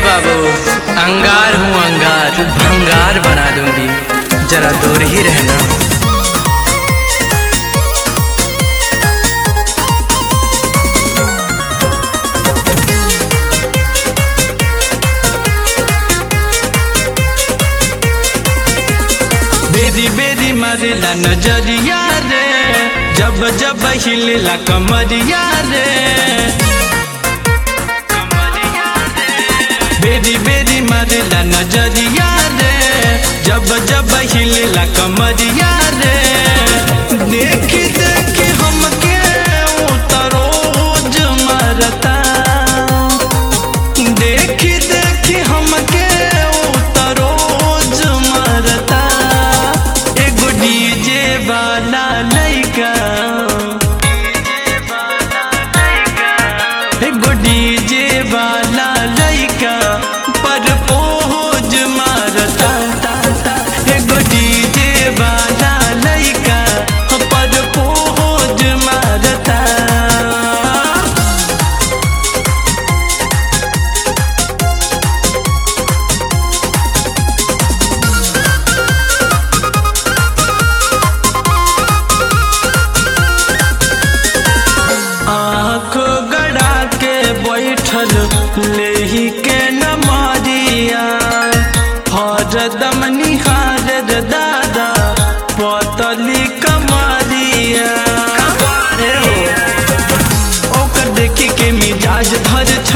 बाबू अंगार हूँ अंगार भंगार बना दूंगी जरा दूर ही रहना बेरी बेरी मरला नजरिया रे जब जब हिलला कमरिया रे बेरी बेरी मरला नजरिया रे जब जब हिलला कमरिया रे देख देख हमके उतरोज मरता देख देख हमके उतरोज मरता एगो डीजे वाला लइका एगो डीजे वाला लइका पर पोज मारता एगो डीजे वाला लइका पर पोज मारता आँख गड़ा के बैठल लेही के नमरिया हरदम निहार रे दादा पतली कमरिया ओकर देखी के मिजाज भर